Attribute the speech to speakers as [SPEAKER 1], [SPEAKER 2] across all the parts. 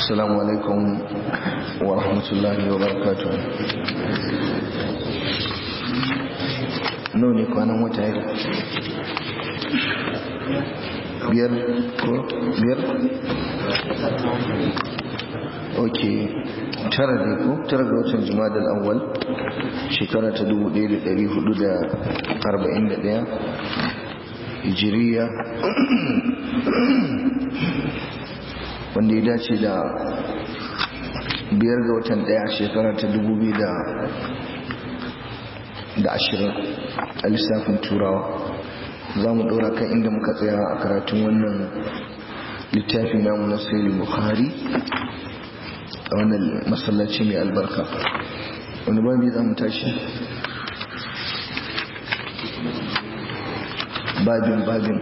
[SPEAKER 1] السلام عليكم ورحمة الله وبركاته نوني كوانا متعب biyar ko biyar ok tara ne ko tara ga watan jumada al'awwal shekara ta 1441 hijiriya wanda ya dace da biyar ga watan daya shekara ta 2020 a lissafin turawa za mu ɗora kan inda muka tsaya a karatun wannan littafi namu na sayil bukhari a wannan masallaci mai albarka wani babi za mu tashi babin babin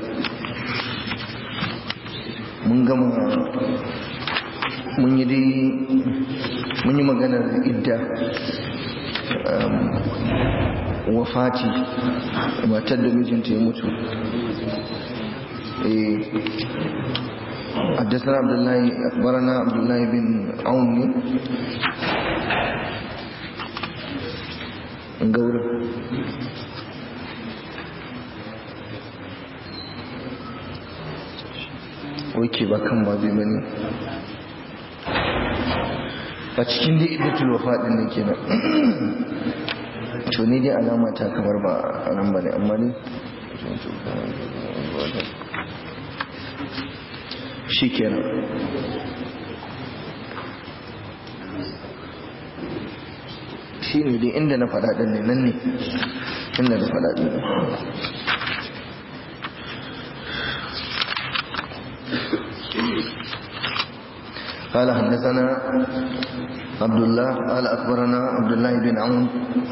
[SPEAKER 1] mun gama mun yi dai mun yi maganar idda wafati matar da mijinta ya mutu حدثنا عبد الله أخبرنا عبد الله بن عون نقول wake ba kan ba zai bane a cikin da iddatul wafa din ne kenan to ne dai alama ta kamar ba a nan bane amma ne shi kenan shi ne dai inda na faɗa ɗin ne nan ne inda na faɗa ɗin قال حدثنا عبد الله قال أخبرنا عبد الله بن عون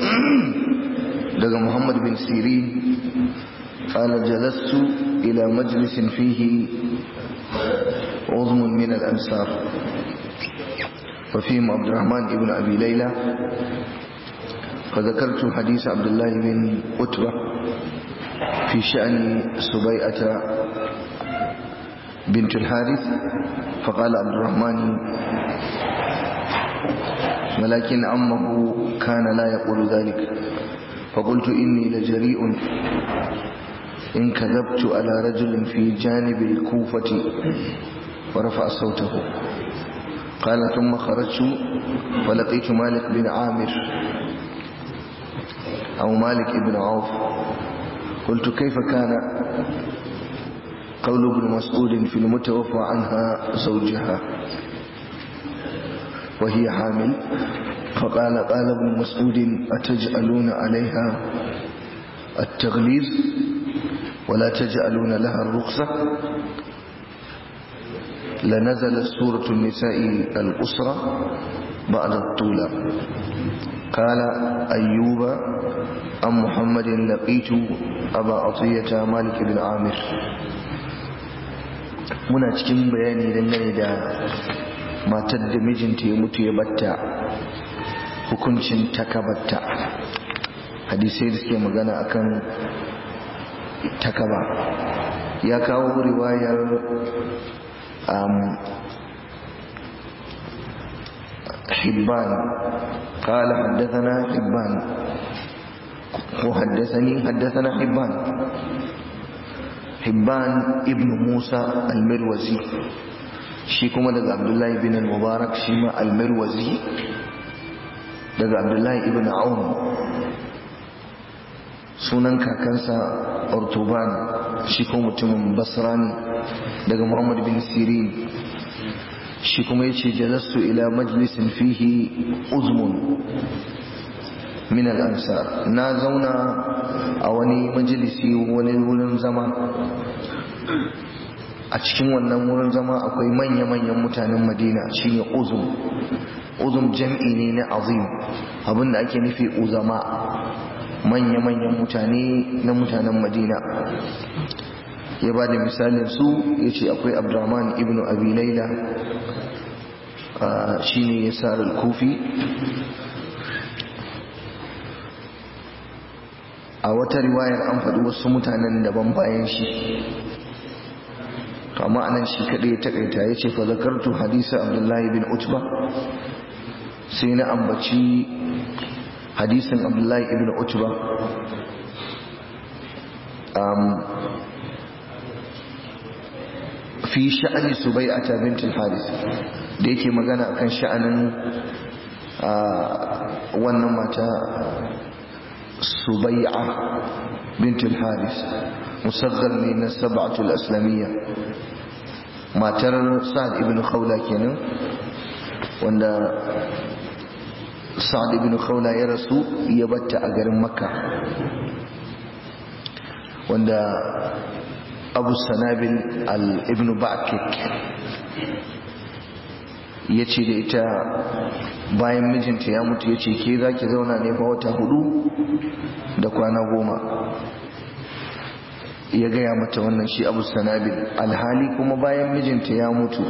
[SPEAKER 1] دقى محمد بن سيرين قال جلست إلى مجلس فيه عظم من الأنصار وفيهم عبد الرحمن بن أبي ليلى فذكرت حديث عبد الله بن أتبة في شأن سبيئة بنت الحارث فقال عبد الرحمن ولكن عمه كان لا يقول ذلك فقلت إني لجريء إن كذبت على رجل في جانب الكوفة ورفع صوته قال ثم خرجت فلقيت مالك بن عامر أو مالك بن عوف قلت كيف كان قول ابن مسعود في المتوفى عنها زوجها وهي حامل فقال قال ابن مسعود أتجعلون عليها التغليظ ولا تجعلون لها الرخصة لنزل سورة النساء الأسرة بعد الطولة قال أيوب أم محمد لقيت أبا عطية مالك بن عامر muna cikin bayani dangane da matar da mijinta ya mutu ya batta hukuncin takabatta hadisai da suke magana akan takaba ya kawo riwayar حبان قال حدثنا حبان وحدثني حدثنا حبان حبان ابن موسى المروزي shi kuma daga abdullahi bin al-mubarak shi ma al-mirwazi daga abdullahi ibn aun sunan kakansa ortoban shi kuma mutumin basra ne daga muhammad bin sirin shi kuma ya ce jalastu ila majalisin fihi uzmun min al'ansar na zauna a wani majalisi wani wurin zama a cikin wannan wurin zama akwai manya-manyan mutanen madina shine uzum uzum jam'i ne na azim abinda ake nufi uzama manya-manyan mutane na mutanen madina ya ba da misalin su ya ce akwai abdurrahman ibn abi laila shi ne ya sa kufi a wata riwayar an faɗi wasu mutanen daban bayan shi amma anan shi kaɗai ya takaita ya ce fa zakartu hadisa abdullahi bin utba sai na ambaci hadisin abdullahi ibn utba fi sha'ani subai'ata bint al-haris da yake magana akan sha'anin wannan mata subai'a bint al-haris musaddar ne na sab'atul aslamiyya matar sa'ad ibn khawla kenan wanda sa'ad ibn khawla ya rasu ya batta a garin makka wanda abu sanabil al-ibn ba'kik ya ce da ita bayan mijinta ya mutu ya ce ke za ki zauna ne fa wata hudu da kwana goma ya gaya mata wannan shi abu sanabil alhali kuma bayan mijinta ya mutu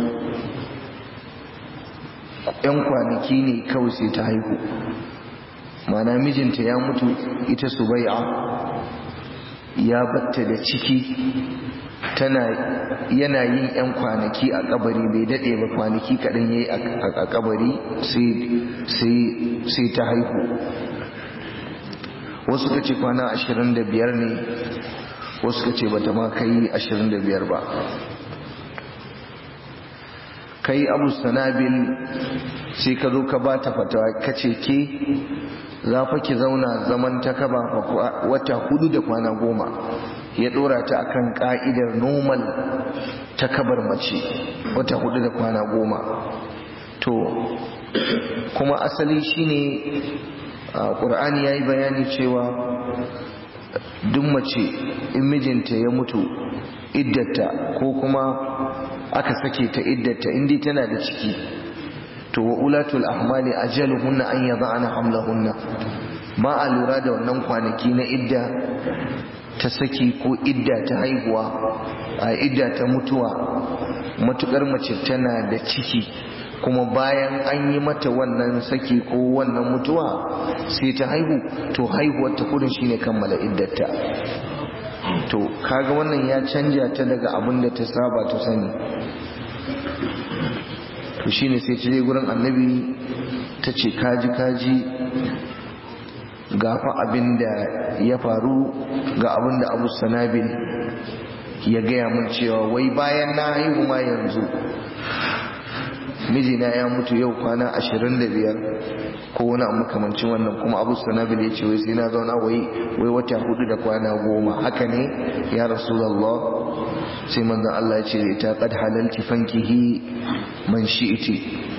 [SPEAKER 1] yan kwanaki ne kawai sai ta haihu mana mijinta ya mutu ita subai'a ya batta da ciki tana yana yin 'yan kwanaki a kabari bai daɗe ba kwanaki kaɗan ya yi a kabari sai ta haihu wasu ka ce kwana 25 ne wasu ka ce ba ta ma kai 25 ba kai abu sanabil sai ka zo ka ba ta fatawa ka ce ke za fa ki zauna zaman ta kaba wata hudu da kwana goma ya dora ta akan ka'idar normal ta kabar mace wata hudu da kwana goma to kuma asali shine ƙur'ani ya yi bayani cewa duk mace in mijinta ya mutu iddata ko kuma aka sake ta iddata indi tana da ciki to wa ulatul ahmali ajaluhunna an yada'na hamlahunna ba a lura da wannan kwanaki na idda ta saki ko idda ta haihuwa a idda ta mutuwa matukar mace tana da ciki kuma bayan an yi mata wannan saki ko wannan mutuwa sai ta haihu to haihuwar ta kudin shine kammala iddata to kaga wannan ya canja ta daga abin da ta saba ta sani to shine sai ta je gurin annabi ta ce kaji kaji ga fa abin da ya faru ga abin da abu sanabil ya gaya mun cewa wai bayan na haihu ma yanzu mijina ya mutu yau kwana ashirin da biyar ko wani abu makamancin wannan kuma abu sanabil ya ce wai sai na zauna wai wai wata hudu da kwana goma haka ne ya rasulallah sai manzon Allah ya ce da ita qad halalti fankihi man shi'ti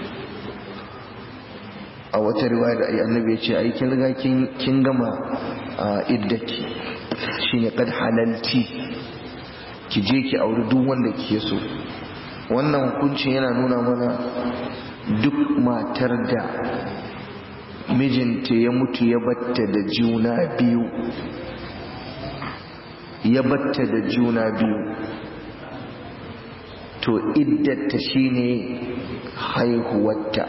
[SPEAKER 1] a wata riwaya da annabi ya ce ai kin riga kin gama iddaki shine qad halalti ki je ki auri duk wanda kike so wannan hukuncin yana nuna mana duk matar da mijinta ya mutu ya batta da juna biyu ya batta da juna biyu to iddata shine haihuwarta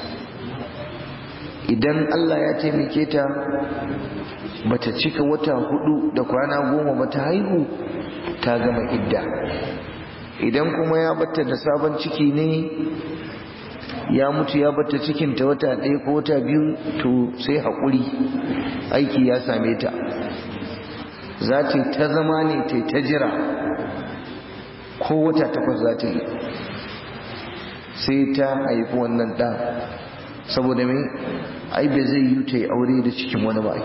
[SPEAKER 1] idan Allah ya taimake ta bata cika wata hudu da kwana goma bata haihu ta gama idda idan kuma ya batta da sabon ciki ne ya mutu ya batta cikinta wata ɗaya ko wata biyu to sai haƙuri aiki ya same ta za ta ta zama ne ta ta jira ko wata takwas za ta yi sai ta haifi wannan ɗa saboda mai ai ba zai yi ta yi aure da cikin wani ba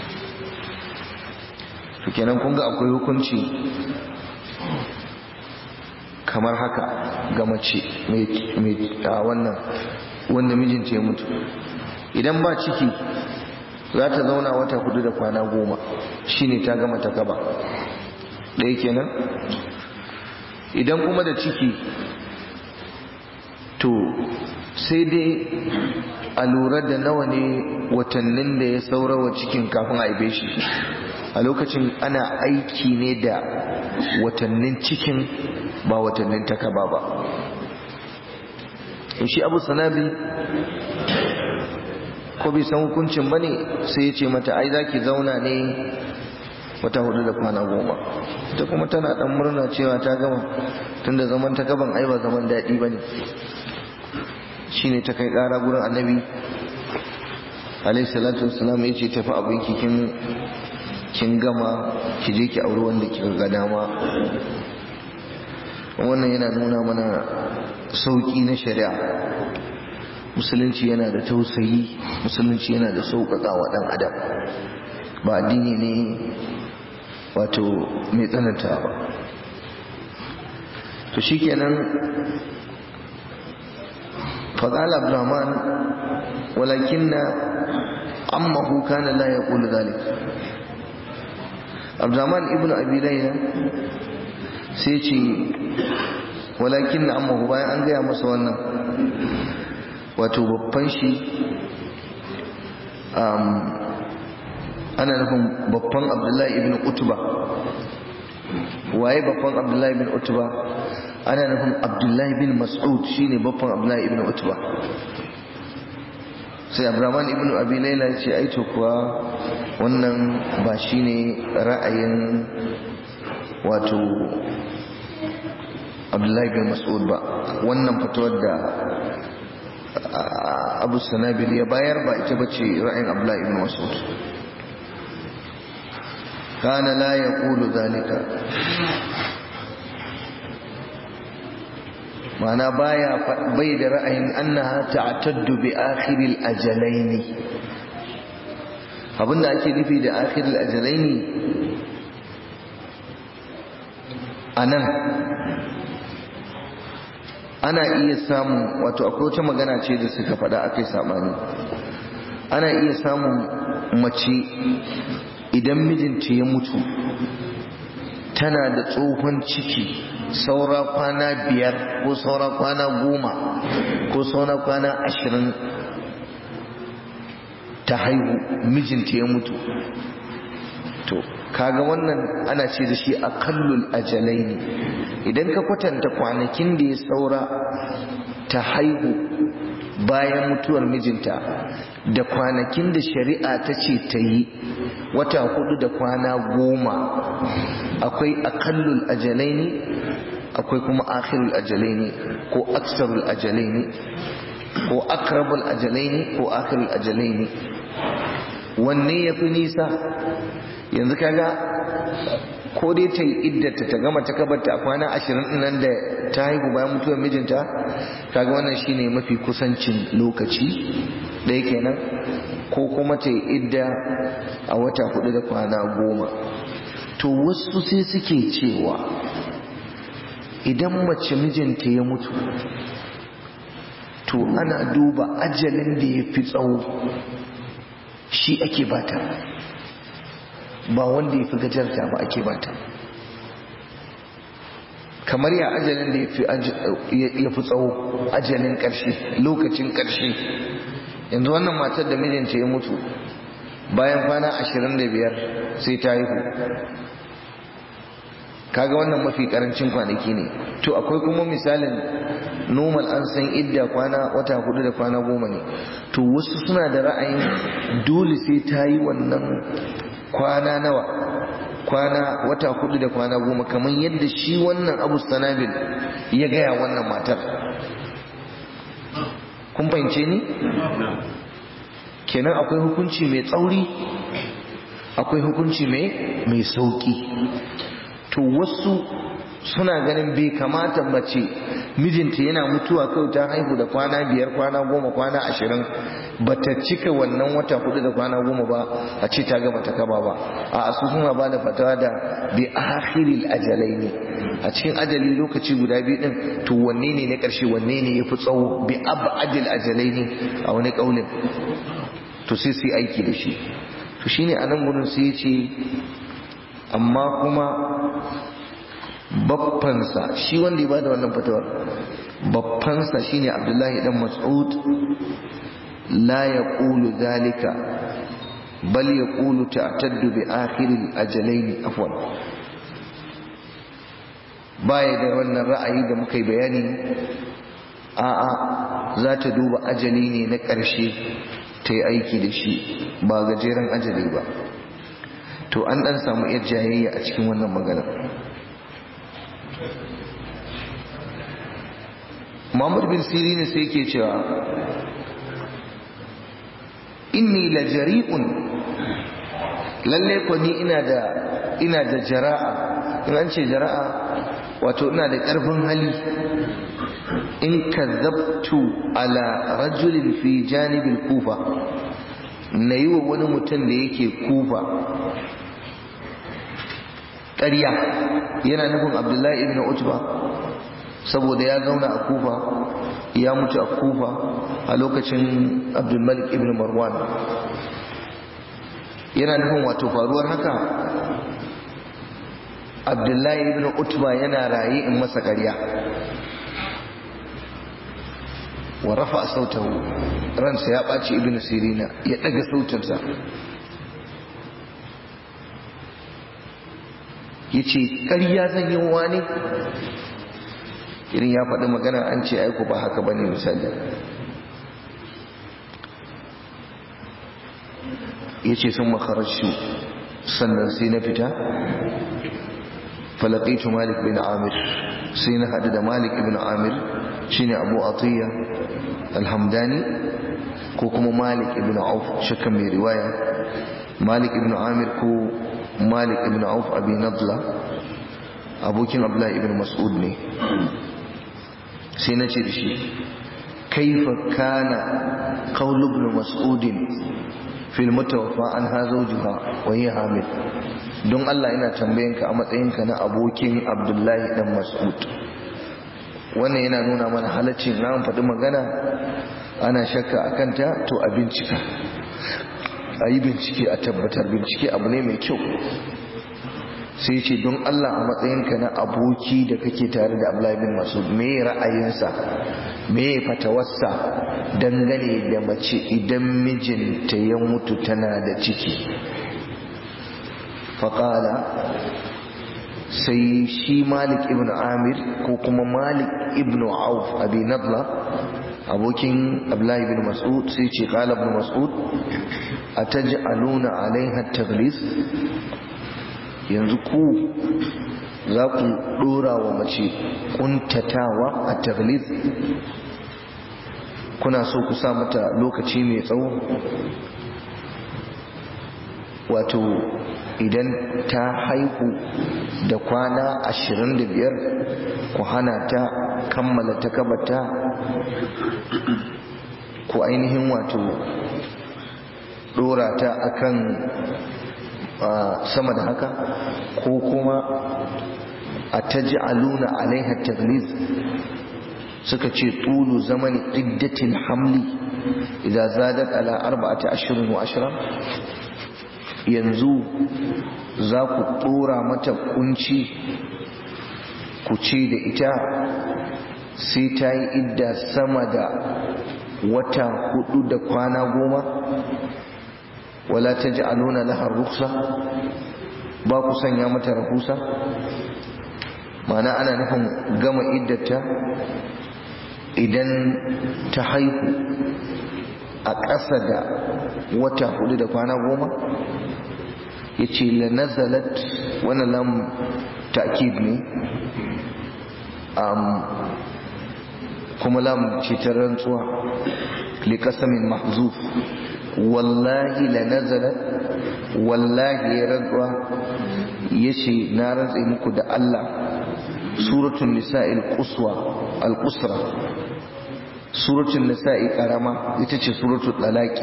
[SPEAKER 1] to kenan kun ga akwai hukunci kamar haka ga mace mai wannan wanda mijinta ya mutu idan ba ciki za ta zauna wata hudu da kwana goma shine ta gama ta gaba ɗaya kenan idan kuma da ciki to sai dai a lura da nawa ne watannin da ya saurawa cikin kafin a haife shi a lokacin ana aiki ne da watannin cikin ba watannin takaba ba shi abu sanabi ko bai san hukuncin ba ne sai ya ce mata ai za ki zauna ne wata hudu da kwana goma ita kuma tana dan murna cewa ta gama tunda zaman ta gaban ai ba zaman daɗi ba ne shine ta kai ƙara gurin annabi alaihi salatu wassalam ya ce tafi abin kin kin gama ki je ki auri wanda kika ga dama wannan yana nuna mana sauƙi na shari'a musulunci yana da tausayi musulunci yana da sauƙaƙa wa ɗan adam ba addini ne wato mai tsananta ba to shikenan فقال عبد الرحمن ولكن عمه كان لا يقول ذلك عبد الرحمن ابن ابي ليلى sai ce walakin na amma bayan an gaya masa wannan wato babban shi ana nufin babban abdullahi ibn utuba waye babban abdullahi ibn utuba ana nufin abdullahi bin mas'ud shine babban abdullahi ibn utuba sai abraman ibn abi laila ya ce aito kuwa wannan ba shine ra'ayin wato abdullahi bin mas'ud ba wannan fitowar da abu sanabil ya bayar ba ita bace ra'ayin abdullahi bin mas'ud kana la yaqulu zalika ma'ana baya bai da ra'ayin annaha ta'taddu bi akhiril ajalaini abinda ake nufi da akhiril ajalaini anan ana iya samun wato akwai wata magana ce da suka faɗa akai sabani ana iya samun mace idan mijinta ya mutu tana da tsohon ciki saura kwana biyar ko saura kwana goma ko saura kwana ashirin ta haihu mijinta ya mutu to kaga wannan ana ce da shi akallul ajalai ne idan ka kwatanta kwanakin da ya saura ta haihu bayan mutuwar mijinta da kwanakin da shari'a ta ce ta yi wata hudu da kwana goma akwai akallul ajalai ne akwai kuma akhirul ajalai ne ko aksarul ajalai ne ko akrabul ajalai ne ko akhirul ajalai ne wanne ya fi nisa yanzu kaga ko dai ta yi iddata ta gama ta kabarta a kwana ashirin nan da ta haihu bayan mutuwar mijinta kaga wannan shine mafi kusancin lokaci ɗaya kenan ko kuma ta yi idda a wata hudu da kwana goma to wasu sai suke cewa idan mace mijinta ya mutu to ana duba ajalin da ya fi tsawo shi ake bata ba wanda ya fi gajarta ba ake bata kamar ya ajalin da ya fi tsawo ajalin ƙarshe lokacin ƙarshe yanzu wannan matar da mijinta ya mutu bayan kwana ashirin da biyar sai ta haihu kaga wannan mafi karancin kwanaki ne to akwai kuma misalin normal an san idda kwana wata hudu da kwana goma ne to wasu suna da ra'ayin dole sai ta yi wannan kwana nawa kwana wata hudu da kwana goma kamar yadda shi wannan abu sanabil ya gaya wannan matar kun fahimce ni kenan akwai hukunci mai tsauri akwai hukunci mai sauki to wasu suna ganin bai kamata mace mijinta yana mutuwa kawai ta haihu da kwana biyar kwana goma kwana ashirin ba ta cika wannan wata hudu da kwana goma ba a ce ta gama ta kaba ba a su suna ba da fatawa da bi akhiril ajalai ne a cikin ajali lokaci guda biyu din to wanne ne na karshe wanne ne yafi tsawo bi abadil ajalai ne a wani kaulin to sai su yi aiki da shi to shine a nan gurin sai ya ce amma kuma baffansa shi wanda ya bada wannan fatawar baffansa shine abdullahi dan mas'ud la yaqulu dhalika bal yaqulu ta'taddu bi akhir al-ajalain afwan baya da wannan ra'ayi da muka yi bayani a'a za ta duba ajali ne na ƙarshe ta yi aiki da shi ba gajeren ajali ba to an dan samu yar jayayya a cikin wannan magana Muhammad bin Sirin sai yake cewa inni la jari'un lalle ko ni ina da ina da jara'a in an ce jara'a wato ina da ƙarfin hali in kazzabtu ala rajulin fi janibin kufa na yi wa wani mutum da yake kufa ƙarya yana nufin abdullahi ibn utba saboda ya zauna a kufa ya mutu a kufa a lokacin abdulmalik ibn marwan yana nufin wato faruwar haka abdullahi ibn utba yana raye in masa ƙarya wa rafa sautahu ransa ya ɓaci ibn sirina ya ɗaga sautinsa ya ce ƙarya zan yi wa ne irin ya faɗi magana an ce aiko ba haka ba ne misali ya ce sun makararsu sannan sai na fita falaƙaitu malik bin amir sai na haɗu da malik ibn amir shine abu atiyya alhamdani ko kuma malik ibn auf shakkan mai riwaya malik ibn amir ko malik ibn auf abi nadla abokin abdullahi ibn mas'ud ne sai na ce da shi kaifa kana qaul ibn mas'ud fil mutawaffa an hazawjuha wa hiya hamil don Allah ina tambayanka a matsayinka na abokin abdullahi dan mas'ud wannan yana nuna mana halaccin na faɗi magana ana shakka a kanta to a bincika a yi bincike a tabbatar bincike abu ne mai kyau sai ce don Allah a matsayinka na aboki da kake tare da Abdullahi bin Masud me ra'ayinsa me fatawarsa dangane da mace idan mijinta ya mutu tana da ciki faƙala sai shi malik ibn amir ko kuma malik ibn auf abi nadla abokin abdullahi ibn mas'ud sai ce qala ibn mas'ud ataj'aluna alaiha taghlis yanzu ku za ku dora wa mace kuntatawa a taghlis kuna so ku sa mata lokaci mai tsawo wato idan ta haihu da kwana ashirin da biyar ku hana ta kammala ta kabata ku ainihin wato dora ta akan sama da haka ko kuma a taj'aluna alaiha tagliz suka ce tulu zamani iddatin hamli idan zadat ala arba'ati ashirin wa ashirin yanzu za ku ɗora mata kunci ku ce da ita sai ta yi idda sama da wata hudu da kwana goma wala ta ji aluna lahar ruksa ba ku sanya mata rahusa mana ana nufin gama iddata idan ta haihu a ƙasa da wata hudu da kwana goma ya ce la nazalat wani lam ta'kid ne kuma lam ce ta rantsuwa li qasamin mahzuf wallahi la nazalat wallahi ya rantsuwa yace na rantsa muku da Allah suratul nisa'il quswa al-qusra suratul nisa'i karama ita ce suratul talaqi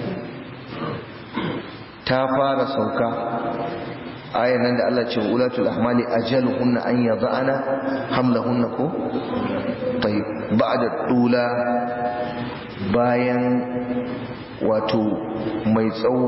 [SPEAKER 1] ta fara sauka ayan nan da Allah ce ulatul ahmali ajaluhunna an yad'ana hamlahunna ko tayyib ba'da tula bayan wato mai tsawo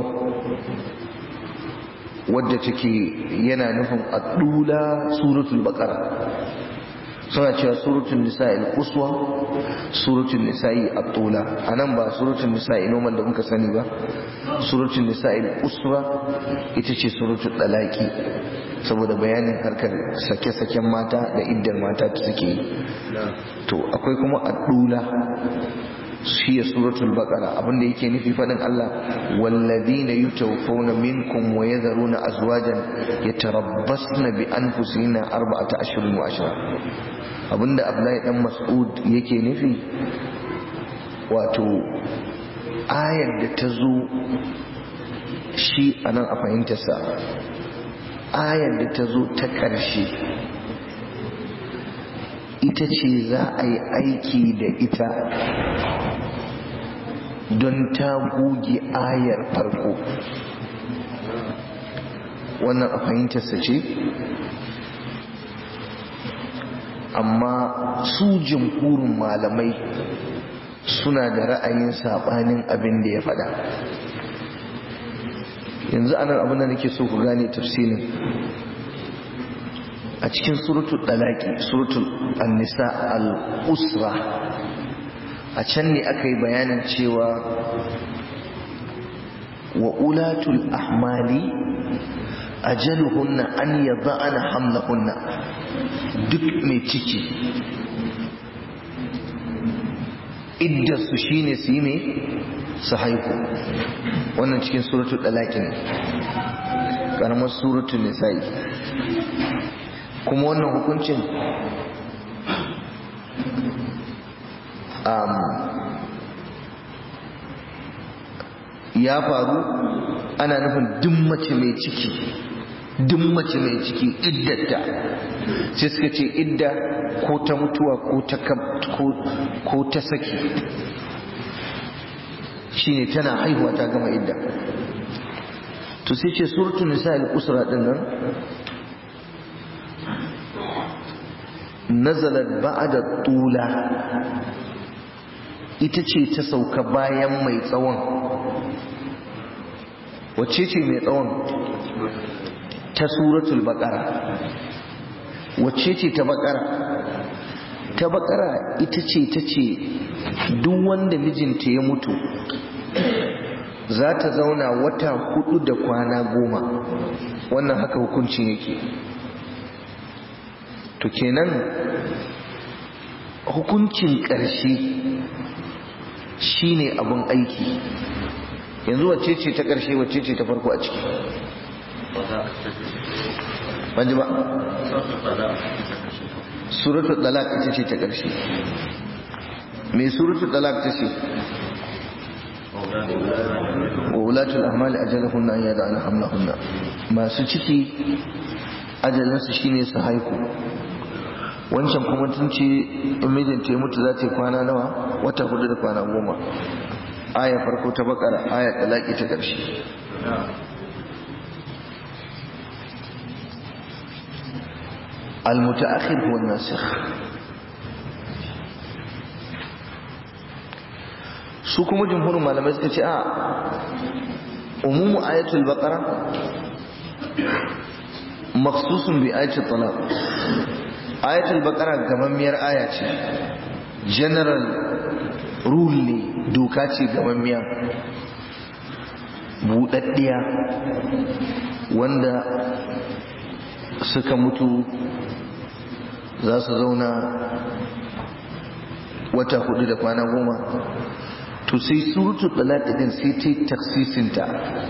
[SPEAKER 1] wadda take yana nufin adula suratul baqara suna cewa suratul nisa'i al-quswa suratul nisa'i at-tula anan ba suratul nisa'i normal da muka sani ba suratul nisa'i al-quswa ita ce suratul talaqi saboda bayanin harkar sake-saken mata da iddar mata ta suke yi to akwai kuma at-tula shi suratul baqara abinda yake nufi fadin Allah walladina yutawaffawna minkum wa yadharuna azwajan yatarabbasna bi anfusihinna arba'ata ashhurin wa ashra abinda Abdullahi dan Mas'ud yake nufi wato ayar da ta zo shi anan a fahimtarsa ayar da ta zo ta ƙarshe ita ce za a yi aiki da ita don ta goge ayar farko wannan a fahimtarsa ce amma su jimhurin malamai suna da ra'ayin saɓanin abin da ya faɗa yanzu anan abin da nake so ku gane tafsirin a cikin suratul dalaki suratul an-nisa al-usra a can ne aka yi bayanin cewa wa ulatul ahmali ajaluhunna an yada'ana hamlahunna duk mai ciki iddarsu shine su yi mai su haihu wannan cikin suratul dalaki ne karamar suratul nisa'i kuma wannan hukuncin ya faru ana nufin duk mace mai ciki duk mace mai ciki iddata sai suka ce idda ko ta mutuwa ko ta saki shine tana haihuwa ta gama idda to sai ce suratul nisa al-usra din nan nazalat ba'da tula ita ce ta sauka bayan mai tsawon wacce ce mai tsawon ta suratul baqara wacce ce ta baqara ta baqara ita ce ta ce duk wanda mijinta ya mutu za ta zauna wata hudu da kwana goma wannan haka hukuncin yake to kenan hukuncin ƙarshe shine abin aiki yanzu wacce ce ta ƙarshe wacce ce ta farko a ciki banji ba suratul talaq ita ce ta ƙarshe me suratul talaq ta ce wa ulatul ahmali ajalahunna an yada'ana hamlahunna masu ciki ajalinsu shine su haihu wancan kuma tun ce in mijinta ya mutu za ta yi kwana nawa wata hudu da kwana goma aya farko ta bakara aya talaki ta ƙarshe المتأخر هو الناسخ su kuma jumhurin malamai suka ce a umumu ayatul baqara maksusun bi ayatul talaq ayatul baqara gamammiyar aya ce general rule ne doka ce gamammiya buɗaɗɗiya wanda suka mutu za su zauna wata hudu da kwana goma to sai surutu talaq din sai ta taksisinta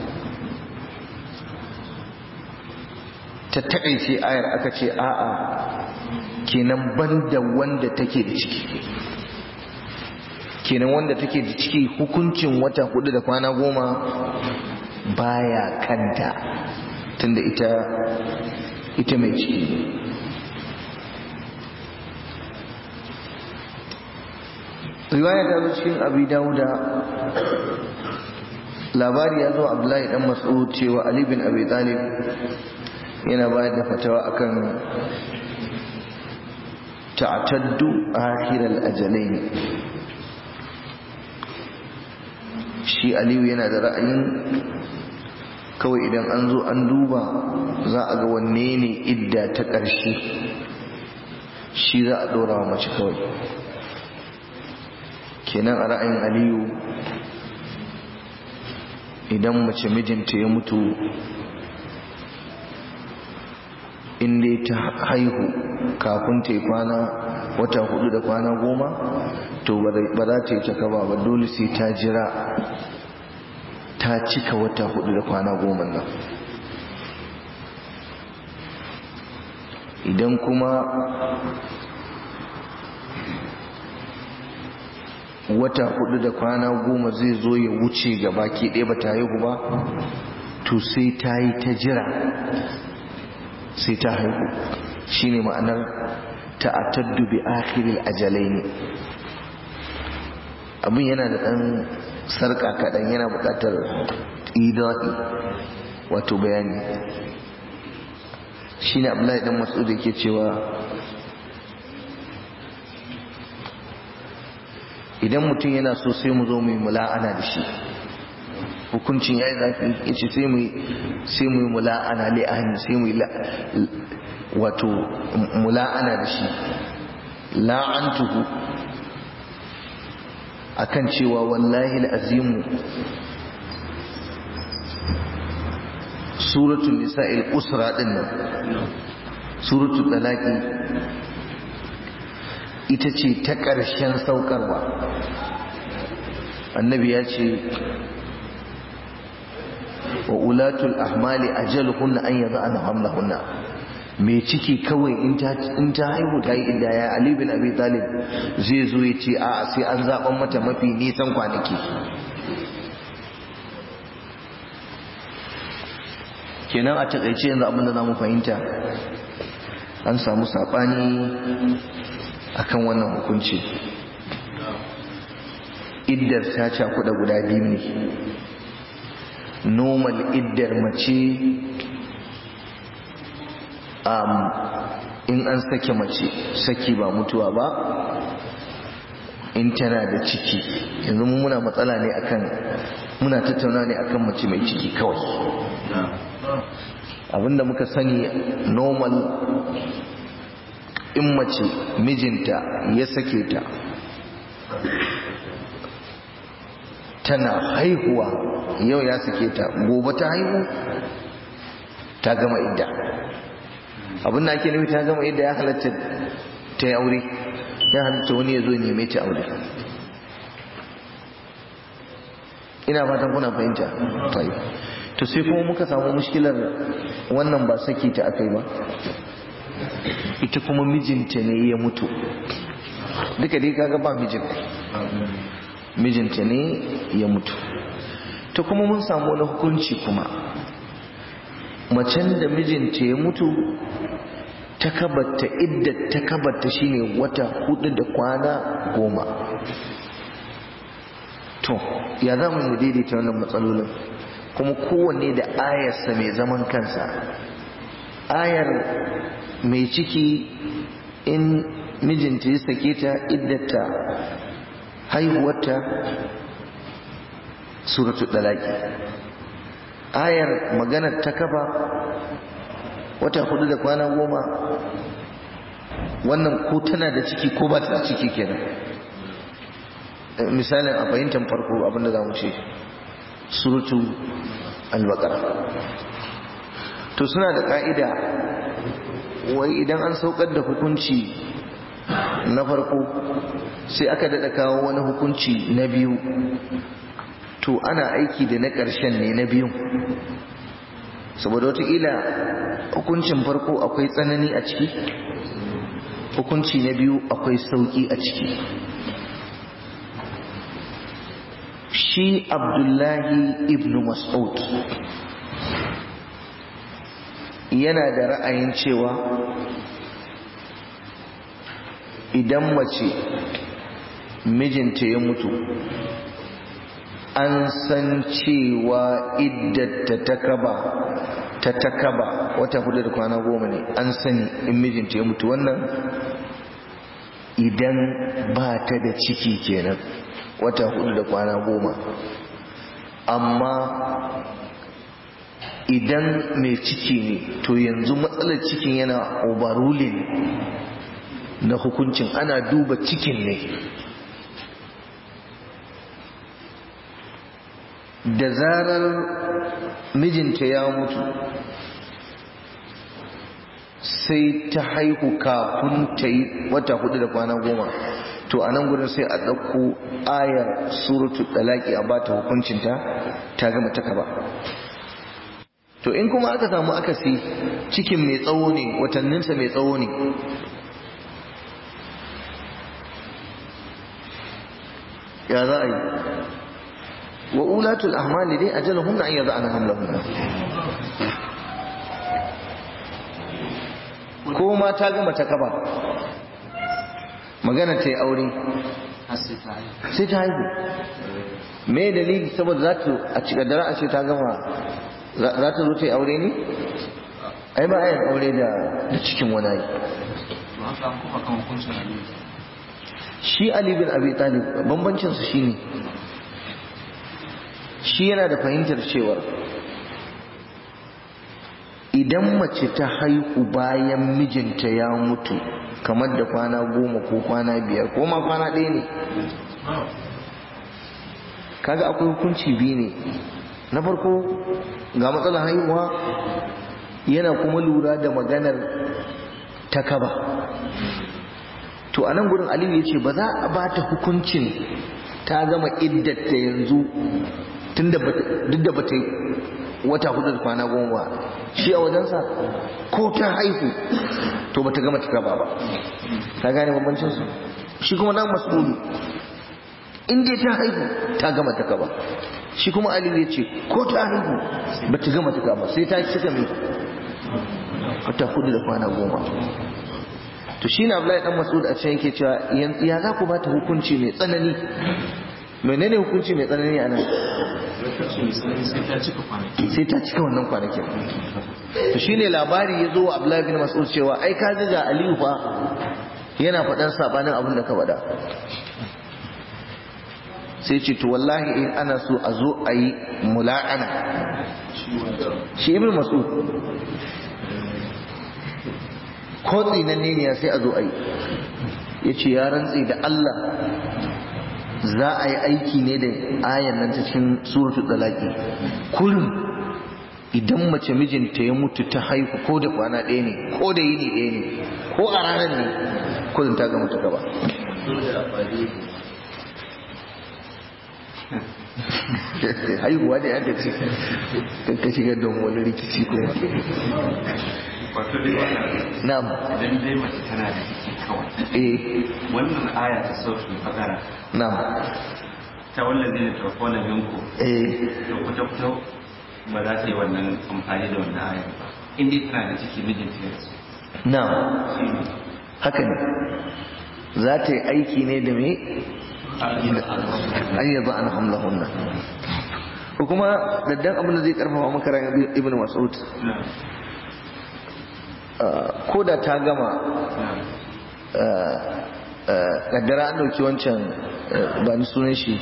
[SPEAKER 1] ta takaice ayar aka ce a'a kenan banda wanda take da ciki kenan wanda take da ciki hukuncin wata hudu da kwana goma baya kanta tunda ita ita mai ciki riwaya ta zo cikin abi dauda labari ya zo abdullahi dan mas'ud cewa ali bin abi talib yana bayar da fatawa akan ta'taddu akhir al-ajalain shi aliyu yana da ra'ayin kawai idan an zo an duba za a ga wanne ne idda ta ƙarshe shi za a ɗora wa mace kawai kenan a ra'ayin aliyu idan mace mijinta ya mutu inda ta haihu kafin ta yi kwana wata hudu da kwana goma to ba za ta yi ta kaba ba dole sai ta jira ta cika wata hudu da kwana goma nan idan kuma wata hudu da kwana goma zai zo ya wuce ga baki ɗaya ba ta haihu ba to sai ta yi ta jira sai ta haihu shine ma'anar ta'attaddu bi akhiril ajalaini abin yana da ɗan sarƙa kaɗan yana buƙatar idaɗi wato bayani shine abdullahi dan mas'ud yake cewa idan mutum yana so sai mu zo mu yi mula'ana da shi hukuncin ya yi zafi ya ce sai mu yi mula'ana li'ani sai mu yi wato mula'ana da shi la'antuhu akan cewa wallahi al'azimu suratul nisa'il usra din nan suratul talaqi ita ce ta ƙarshen saukarwa annabi ya ce wa ulatul ahmali ajaluhunna an yada'na hamlahunna mai ciki kawai in ta haihu ta yi inda ya Ali bin Abi Talib zai zo ya ce a'a sai an zaɓan mata mafi nisan kwanaki kenan a taƙaice yanzu abin da za mu fahimta an samu saɓani akan wannan hukunci iddar ta cakuɗa guda biyu ne normal iddar mace um, in an sake mace saki ba mutuwa ba in tana da ciki yanzu mu muna matsala ne akan muna tattauna ne akan mace mai ciki kawai abinda muka sani normal in mace mijinta ya sake ta tana haihuwa yau ya sake ta gobe ta haihu ta gama idda abin da ake nufi ta gama idda ya halatta ta yi aure ya halatta wani ya zo neme ta aure ina fatan kuna fahimta tayi to sai kuma muka samu mushkilar wannan ba saki ta akai ba ita kuma mijinta ne ya mutu duka dai kaga ba mijin mijinta ne ya mutu to kuma mun samu wani hukunci kuma macen da mijinta ya mutu takabarta idda takabarta shine wata hudu da kwana goma to ya za mu daidaita wannan matsalolin kuma kowanne da ayarsa mai zaman kansa ayar mai ciki in mijinta ya sake ta iddata haihuwarta suratul dalaki ayar maganar ta kafa wata hudu da kwana goma wannan ko tana da ciki ko ba ta da ciki kenan misalin a fahimtar farko abinda za mu ce suratu al-baqara to suna da ka'ida wai idan an saukar da hukunci na farko sai aka daɗa kawo wani hukunci na biyu to ana aiki da na ƙarshen ne na biyun saboda wataƙila hukuncin farko akwai tsanani a ciki hukunci na biyu akwai sauƙi a ciki shi abdullahi ibn mas'ud yana da ra'ayin cewa idan mace mijinta ya mutu an san cewa iddata ta kaba ta takaba wata hudu da kwana goma ne an sani in mijinta ya mutu wannan idan ba ta da ciki kenan wata hudu da kwana goma amma idan mai ciki ne to yanzu matsalar cikin yana overruling na hukuncin ana duba cikin ne da zarar mijinta ya mutu sai ta haihu kafin ta yi wata hudu da kwana goma to a nan gudun sai a ɗauko ayar suratul dalaki a bata hukuncinta ta gama ta kaba to in kuma aka samu akasi cikin mai tsawo ne watanninsa mai tsawo ne ya za a yi wa ulatul ahmali dai ajalahunna an yada'ana hamlahunna ko ma ta gama ta kaba magana ta yi aure sai ta haihu me dalili saboda za ta a cikadara a ce ta gama za ta zo ta yi aure ne ai ba ayin aure da cikin wani yi shi ali bin abi talib bambancinsu shi ne shi yana da fahimtar cewar idan mace ta haihu bayan mijinta ya mutu kamar da kwana goma ko kwana biyar ko ma kwana ɗaya ne kaga akwai hukunci biyu ne na farko ga matsalar haihuwa yana kuma lura da maganar takaba to a nan gurin aliyu ya ce ba za a ba ta hukuncin ta gama iddata yanzu duk da bata wata hudu da kwana goma shi a wajensa ko ta haihu to bata gama takaba ba ka gane bambancinsu shi kuma dan mas'udu in dai ta haihu ta gama takaba shi kuma aliyu ya ce ko ta haihu bata gama takaba sai ta cika mai wata hudu da kwana goma to shi na Abdullahi dan Mas'ud a can yake cewa ya za ku bata hukunci mai tsanani menene hukunci mai tsanani a nan sai ta cika wannan kwanakin to shine labari ya zo wa Abdullahi bin Mas'ud cewa ai ka ga Aliyu fa yana faɗan sabanin abin da ka faɗa sai ce to wallahi in ana so a zo a yi mula'ana shi ibn Mas'ud ko tsinanne ne sai a zo a yi ya ce ya rantse da Allah za a yi aiki ne da ayan nan ta cikin suratul dalaki kullum idan mace mijinta ya mutu ta haihu ko da kwana ɗaya ne ko da yini ɗaya ne ko a ranar ne kullum ta gama ta gaba haihuwa da ya ce ka shigar don wani rikici kuma
[SPEAKER 2] wato dai wannan
[SPEAKER 1] na'am
[SPEAKER 2] idan dai mace tana da ciki kawai
[SPEAKER 1] eh
[SPEAKER 2] wannan aya ta sautin fakara
[SPEAKER 1] na'am
[SPEAKER 2] ta wannan zai ta kona minku
[SPEAKER 1] eh
[SPEAKER 2] to kuta kuta ba za ta yi wannan amfani da wannan aya ba in dai tana da ciki mijinta ya rasu
[SPEAKER 1] na'am haka ne za ta yi aiki ne da me an yi za an hamlahunna ko kuma daddan abin da zai karfafa maka ran ibn mas'ud ko da ta gama kaddara an dauki wancan ba ni sunan shi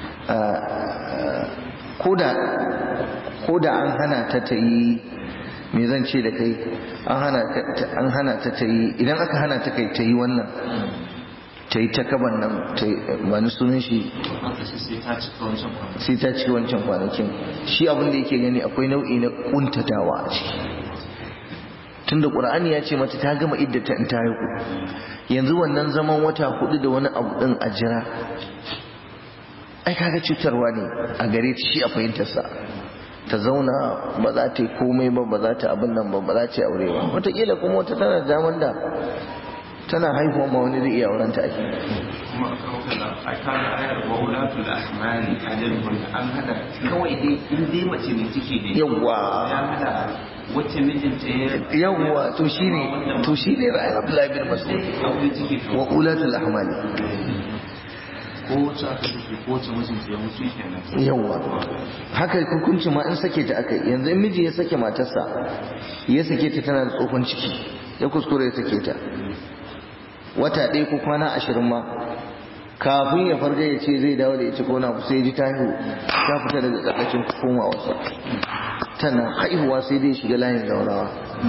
[SPEAKER 1] ko da an hana ta ta yi me zan ce da kai an hana ta ta yi idan aka hana ta kai ta yi wannan ta yi ta kaban nan ta yi ba ni sunan shi sai ta ci wancan kwanakin shi abin da yake gani akwai nau'i na kuntatawa a ciki tunda qur'ani ya ce mata ta gama iddata in ta haihu yanzu wannan zaman wata hudu da wani abu din a jira ai kaga cutarwa ne a gare ta shi a fahimtarsa ta zauna ba za ta yi komai ba ba za ta abin nan ba ba za ta yi aure ba wataƙila kuma wata tana da daman da tana haihuwa ma wani zai iya auren ta ake
[SPEAKER 2] kuma a kawo kaza a kawo ayar wa ulatul ahmali ajalun an hada kawai dai in dai mace mai ciki ne
[SPEAKER 1] yawwa
[SPEAKER 2] ya hada wacce mijinta ya
[SPEAKER 1] yawwa to shine to shine ra'ayin Abdullahi bin Mas'ud
[SPEAKER 2] aure ciki to
[SPEAKER 1] wa ulatul ahmali
[SPEAKER 2] ko wacce aka ciki ko wacce mijinta ya mutu kenan
[SPEAKER 1] yawwa haka hukunci ma in sake ta aka yanzu in miji ya sake matarsa ya sake ta tana da tsohon ciki ya kuskure ya sake ta wata ɗaya ko kwana ashirin ma kafin ya farga ya ce zai dawo da ita ko na sai ji ta haihu ta fita daga ƙarƙashin komawarsa tana haihuwa sai dai shiga layin zaurawa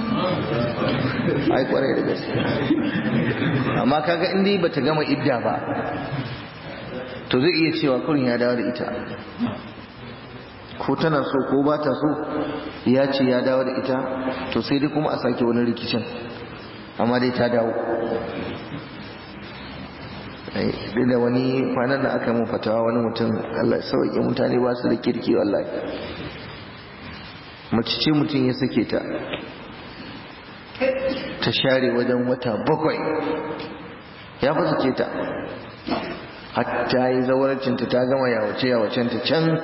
[SPEAKER 1] ai kwarai da gaske amma kaga in dai bata gama idda ba to zai iya cewa kurin ya dawo da ita ko tana so ko ba ta so ya ce ya dawo da ita to sai dai kuma a sake wani rikicin amma dai ta dawo duk da wani kwanan da aka mun fatawa wani mutum Allah sauƙi mutane ba su da kirki wallahi mace ce mutum ya sake ta ta share wajen wata bakwai ya fi sake ta hatta yi zawarcinta ta gama yawace yawacenta can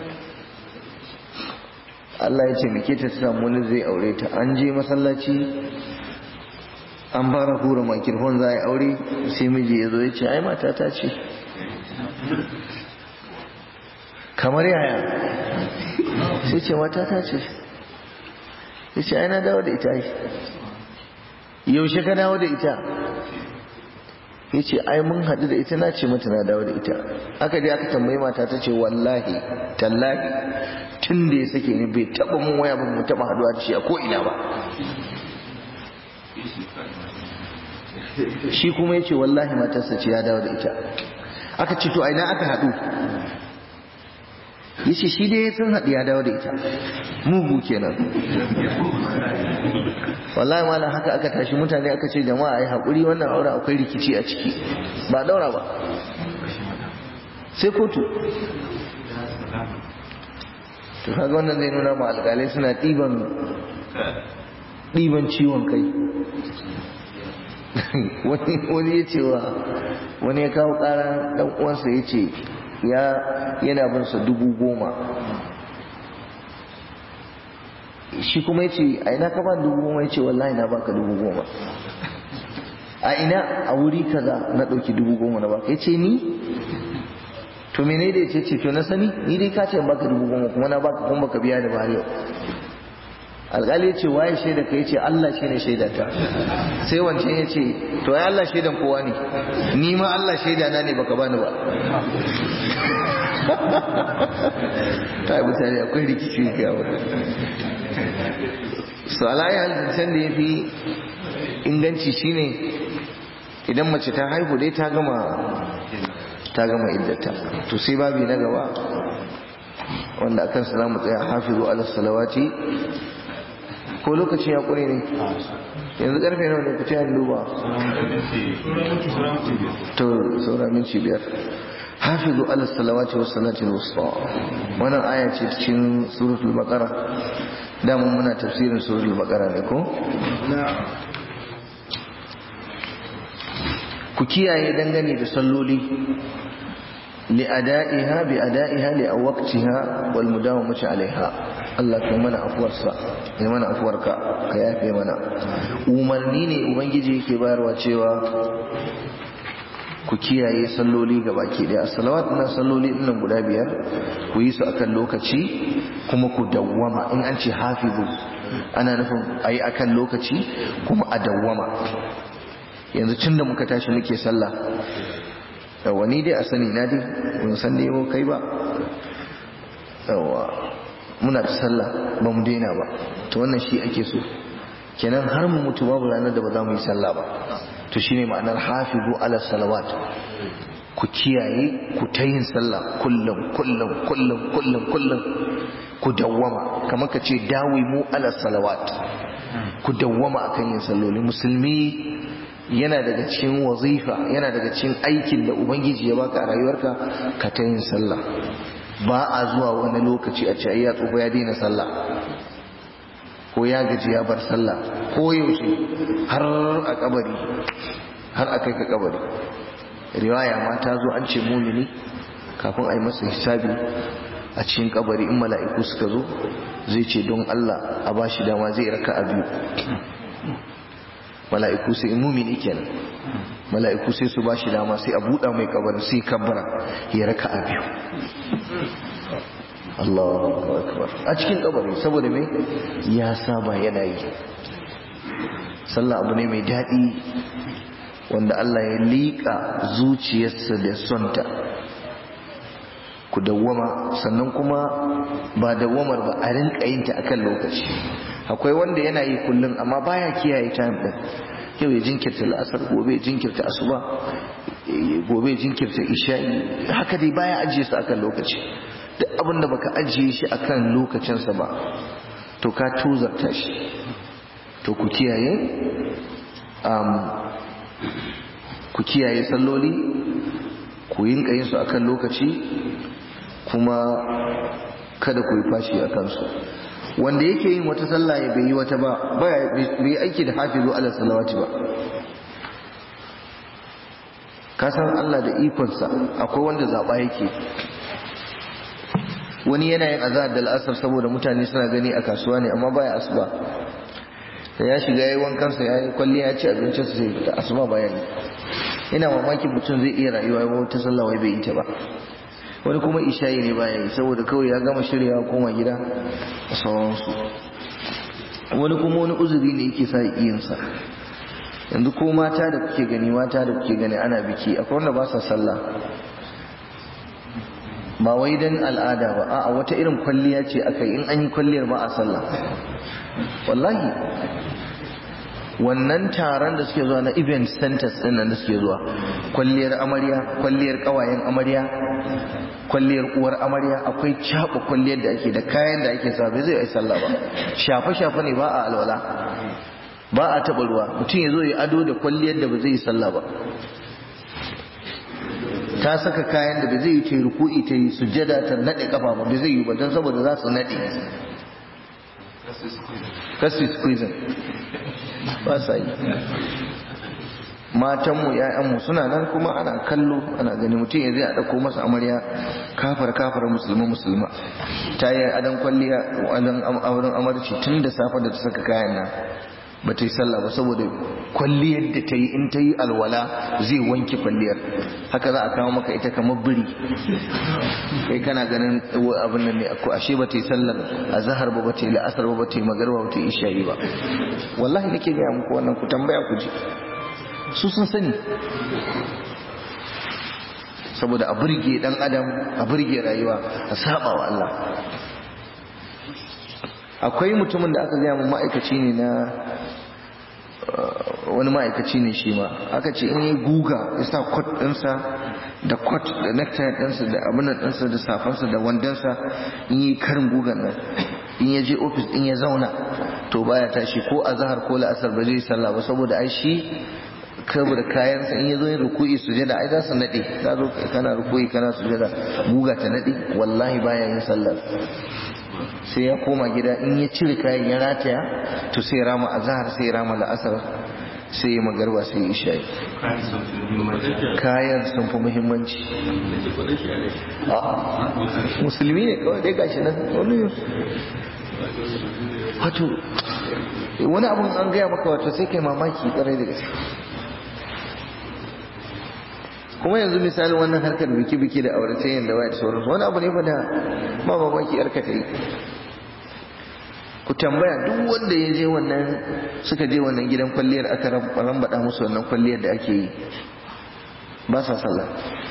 [SPEAKER 1] Allah ya ce muke ta samu wani zai aure ta an je masallaci an fara hura makirfon za a yi aure sai miji ya zo ya ce ai mata ta ce kamar yaya sai ce mata ta ce ya ce ai na dawo da ita yaushe ka dawo da ita ya ce ai mun haɗu da ita na ce mata na dawo da ita aka dai aka tambayi mata ta ce wallahi tallahi tun da ya sake ni bai taɓa mun waya ba mu taɓa haɗuwa da shi a ko'ina ba shi kuma ya ce wallahi matarsa ce ya dawo da ita aka ce to aina aka haɗu ya ce shi dai sun haɗu ya dawo da ita mugu kenan wallahi malam haka aka tashi mutane aka ce jama'a ai haƙuri wannan aure akwai rikici a ciki ba daura ba sai kotu to kaga wannan zai nuna ma alƙalai suna ɗiban ɗiban ciwon kai wani ya cewa wani ya kawo ƙara ɗan uwansa ya ce yana bin sa dubu goma shi kuma ya ce a ina ka ba dubu goma ya ce wallahi na baka dubu goma a ina a wuri kaza na ɗauki dubu goma na baka ya ce ni to mene da ya ce ce to na sani ni dai ka ce baka dubu goma kuma na baka kuma baka biya da ba yau alƙali ya ce waye shaida ka ya ce Allah shi ne shaida ta sai wancan ya ce to ai Allah shaidan kowa ne ni ma Allah shaida na ne baka bani ba ta yi mutane akwai rikici ga wani su alayi halittar da ya fi inganci shine idan mace ta haihu dai ta gama ta gama iddata to sai babi na gaba wanda akan sa mu tsaya hafizu ala salawati ko lokaci ya kure ne yanzu karfe nawa ne ku ta duba to saura minci biyar hafizu ala salawati was salati wusta wannan aya ce cikin suratul baqara da mun muna tafsirin suratul baqara ne ko ku kiyaye dangane da salloli li ada'iha bi ada'iha li waqtiha wal mudawamati alaiha Allah kai mana afuwarsa kai mana afuwarka ka yafe mana umarni ne ubangiji yake bayarwa cewa ku kiyaye salloli ga baki daya salawat na salloli dinnan guda biyar ku yi su akan lokaci kuma ku dawwama in an ce hafizu ana nufin ayi akan lokaci kuma a dawwama yanzu tun da muka tashi muke sallah yawa ni dai a sani na dai mun san dai mu kai ba yawa muna ta sallah ba mu daina ba to wannan shi ake so kenan har mu mutu babu ranar da ba za mu yi sallah ba to shine ma'anar hafizu ala salawat ku kiyaye ku ta yin sallah kullum kullum kullum kullum kullum ku dawwama kamar ka ce dawi mu ala salawat ku dawwama akan yin salloli musulmi yana daga cikin wazifa yana daga cikin aikin da ubangiji ya baka a rayuwarka ka ta yin sallah ba a zuwa wani lokaci a ce ya tsufa ya daina sallah ko ya gaji ya bar sallah ko yaushe har a kabari har a kai ka kabari riwaya ma ta zo an ce mumini kafin a yi masa hisabi a cikin kabari in mala'iku suka zo zai ce don Allah a bashi dama zai raka a biyu mala'iku sai mumini kenan mala'iku sai su bashi dama sai a buɗa mai kabarin sai kabbara ya raka a biyu Allahu akbar a cikin kabari saboda me ya saba yana yi sallah abu ne mai daɗi wanda Allah ya liƙa zuciyarsa da sonta ku dawwama sannan kuma ba dawwamar ba a rinka yin ta akan lokaci akwai wanda yana yi kullum amma baya kiyaye time din yau ya jinkirta la'asar gobe jinkirta asuba gobe jinkirta isha'i haka dai baya ajiye su akan lokaci duk abin da baka ajiye shi akan lokacinsa ba to ka tuzarta shi to ku kiyaye ku kiyaye salloli ku yin yin su akan lokaci kuma kada ku yi fashi a kansu wanda yake yin wata sallah ya bai yi wata ba bai aiki da hafizu ala salawati ba kasan Allah da ikonsa akwai wanda zaɓa yake wani yana yin azahar da al'asar saboda mutane suna gani a kasuwa ne amma baya asuba da ya shiga yayi wankansa ya yi kwalliya ya ci abincinsa sai fita asuba baya yi ina mamaki mutum zai iya rayuwa ya wata sallah wai bai yi ta ba wani kuma ishayi ne baya yi saboda kawai ya gama shiryawa koma gida da sauransu wani kuma wani uzuri ne yake sa iyansa yanzu ko mata da kuke gani mata da kuke gani ana biki akwai wanda ba sa sallah ba wai dan al'ada ba a'a wata irin kwalliya ce aka yi in an yi kwalliyar ba a sallah wallahi wannan taron da suke zuwa na event centers din nan da suke zuwa kwalliyar amarya kwalliyar kawayen amarya kwalliyar uwar amarya akwai caba kwalliyar da ake da kayan da ake sa bai zai yi sallah ba shafe shafe ne ba a alwala ba a taɓa ruwa mutum ya zo ya ado da kwalliyar da ba zai yi sallah ba ta saka kayan da ba zai yi ta yi ruku'i ta yi sujjada ta naɗe kafa ba ba zai yi ba don saboda za su naɗe kasu squeezing ba sa yi matanmu ‘ya'yanmu suna nan kuma ana kallo ana gani mutum ya zai a ɗauko masa amarya kafar kafar musulma musulma ta yi adon kwalliya adon auren amarci tun da safe da ta saka kayan nan ba ta yi sallah ba saboda kwalliyar da ta yi in ta yi alwala zai wanke kwalliyar haka za a kawo maka ita kamar biri kai kana ganin abin nan ne ko ashe ba ta yi sallar azhar ba ba ta yi la'asar ba ba ta yi magarba ba ta yi isha'i ba wallahi nake gaya muku wannan ku tambaya ku ji su sun sani saboda a burge dan adam a burge rayuwa a saba wa Allah akwai mutumin da aka gaya mu ma'aikaci ne na wani ma'aikaci ne shi ma aka ce in yi guga ya sa kwat ɗinsa da kwat da necktie ɗinsa da abinan ɗinsa da safansa da wandonsa in yi karin gugan nan in ya je ofis in ya zauna to baya tashi ko a zahar ko la'asar ba zai sallah ba saboda ai shi saboda kayansa in ya zo yin ruku'i sujada ai za su naɗe za zo kana ruku'i kana sujada guga ta naɗe wallahi baya yin sallar sai ya koma gida in ya cire kayan ya rataya to sai rama azhar sai rama la'asar sai ya magarba sai ya isha'i kayan sun fi muhimmanci musulmi ne kawai dai gashi nan wani wato wani abun an gaya maka wato sai kai mamaki tsarai da gaske kuma yanzu misali wannan harkar biki-biki da aurace da waya da sauransu wani abu ne fa da ba mamaki yarka ta yi ku tambaya duk wanda ya je wannan suka je wannan gidan kwalliyar aka rambada musu wannan kwalliyar da ake yi ba sa sallah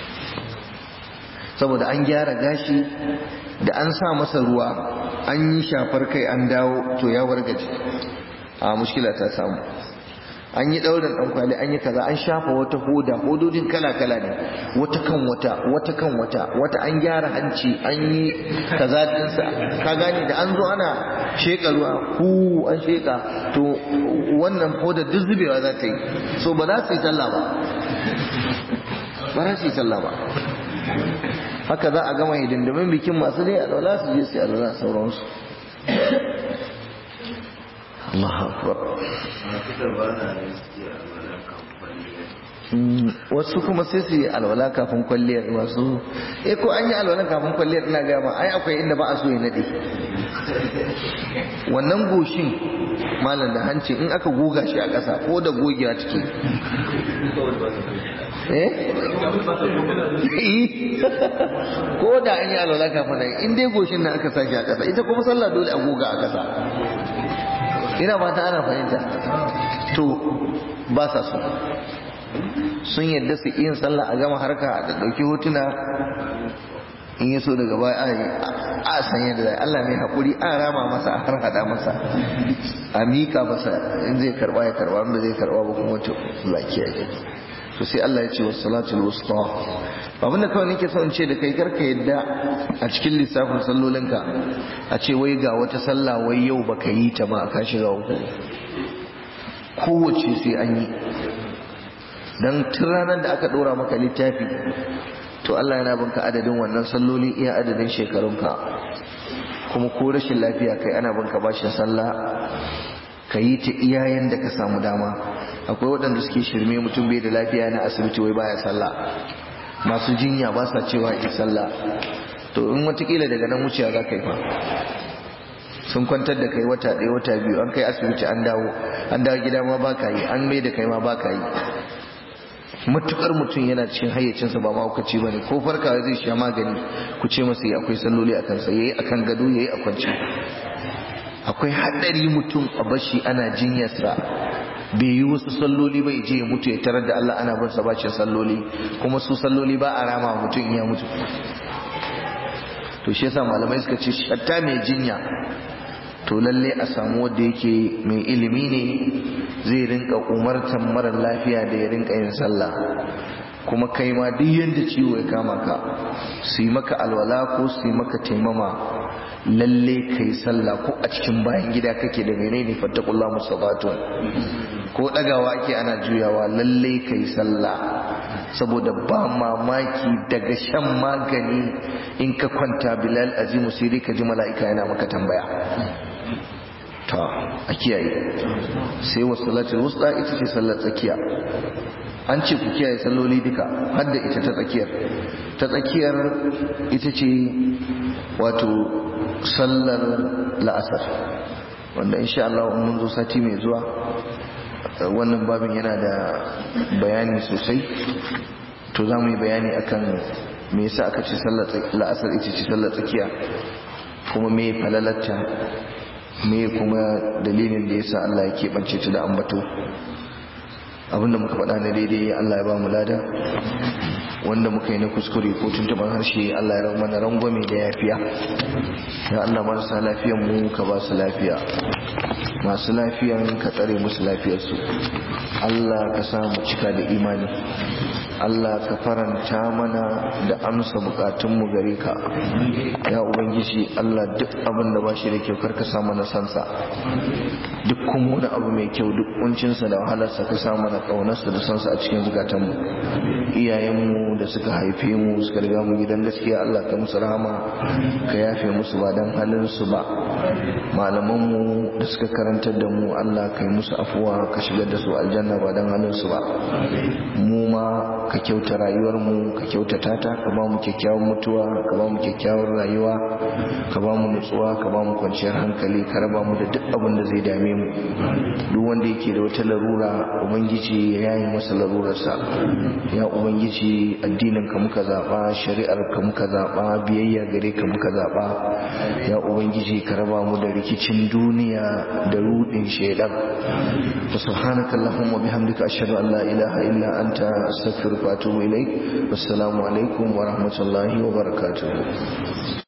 [SPEAKER 1] saboda an gyara gashi da an sa masa ruwa an yi shafar kai an dawo to ya wargaje a mushkila ta samu an yi ɗaurin ɗan kwali an yi kaza an shafa wata hoda hododin kala-kala ne wata kan wata wata kan wata wata an gyara hanci an yi kaza dinsa ka gane da an zo ana sheka ruwa hu an sheka to wannan hoda duk zubewa za ta yi so ba za su yi sallah ba ba za su yi sallah ba haka za a gama hidindimin bikin masu dai alwala su je su yi alwala sauransu Allah akbar wasu kuma sai su yi alwala kafin kwalliyar wasu eh ko an yi alwala kafin kwalliyar ina gaya ma ai akwai inda ba a so ya nade wannan goshin malam da hanci in aka goga shi a ƙasa ko da gogewa ciki eh ko da an yi alwala kafin nan in dai goshin nan aka sashi a ƙasa ita kuma sallah dole a goga a ƙasa ina ba ta ana fahimta to ba sa so sun yadda su yin sallah a gama harka da ɗauki hotuna in ya so daga baya a san yadda zai Allah mai haƙuri a rama masa a har hada masa a miƙa masa in zai karɓa ya karɓa in zai karɓa ba kuma wata lakiya ya to sai Allah ya ce wa salatul wusta abinda kawai nake son ce da kai karka yadda a cikin lissafin sallolinka a ce wai ga wata sallah wai yau baka yi ta ba ka shiga uku kowace sai an yi don tun ranar da aka ɗora maka littafi to Allah yana binka adadin wannan salloli iya adadin shekarunka kuma ko rashin lafiya kai ana binka bashin sallah ka yi ta iyayen da ka samu dama akwai waɗanda suke shirme mutum bai da lafiya na asibiti wai baya sallah masu jinya ba sa cewa yi sallah to in watakila daga nan wuciya za ka yi fa sun kwantar da kai wata ɗaya wata biyu an kai asibiti an dawo an dawo gida ma ba ka yi an mai da kai ma ba ka yi matukar mutum yana cikin hayyacinsa ba mahaukaci ba ne ko farkawa zai sha magani ku ce masa yi akwai salloli a kansa ya yi a kan gado ya yi a kwanci akwai haɗari mutum a bashi ana jinyarsa bai yi wasu salloli ba je ya mutu ya tarar da Allah ana bin sa bacin salloli kuma su salloli ba a rama mutum in ya mutu to shi yasa malamai suka ce shatta mai jinya to lalle a samu wanda yake mai ilimi ne zai rinka umartan mara lafiya da ya rinka yin sallah kuma kai ma duk yanda ciwo ya kama ka su yi maka alwala ko su yi maka taimama lalle kai sallah ko a cikin bayan gida kake da menene fattakullah musabatun ko dagawa ake ana juyawa lalle kai sallah saboda ba mamaki daga shan magani in ka kwanta bilal azimu sai dai ka ji mala'ika yana maka tambaya ta a kiyaye sai wasu salatul wusta ita ce sallar tsakiya an ce ku kiyaye salloli duka har da ita ta tsakiyar ta tsakiyar ita ce wato sallar la'asar wanda insha Allah mun zo sati mai zuwa wannan babin yana da bayani sosai to za mu yi bayani akan me yasa aka ce sallar la'asar ita ce sallar tsakiya kuma me falalarta me kuma dalilin da yasa Allah ya keɓance ta da ambato abinda muka faɗa na daidai Allah ya ba mu lada wanda muka yi na kuskure ko tuntuban harshe Allah ya mana rangwame da yafiya ya Allah marasa lafiyan mu ka ba su lafiya masu lafiyan ka tsare musu lafiyarsu Allah ka sa mu cika da imani Allah ka faranta mana da amsa bukatunmu gare ka ya ubangiji Allah duk abin da ba shi da kyau karka sa mana sansa duk kuma wani abu mai kyau duk kuncinsa da wahalarsa ka sa mana kaunarsa da sansa a cikin zukatanmu iyayenmu da suka haife mu suka riga mu gidan gaskiya Allah ka musu rahama ka yafe musu ba dan halin su ba malamanmu da suka karantar da mu Allah ka yi musu afuwa ka shigar da su aljanna ba dan halin su ba mu ma ka kyauta rayuwar mu ka kyautata ta ka ba mu kyakkyawan mutuwa ka ba mu kyakkyawar rayuwa ka ba mu nutsuwa ka ba mu kwanciyar hankali ka raba mu da duk abin da zai dame mu duk wanda yake da wata larura ubangiji ya yayi masa larurarsa ya ubangiji addinin ka muka zaba shari'ar ka muka zaba biyayya gare ka muka zaba ya ubangiji ka raba mu da rikicin duniya da rudin shaidan subhanaka allahumma bihamdika ashhadu an la ilaha illa anta astaghfiruka wa atubu ilaik wassalamu alaikum wa rahmatullahi wa barakatuh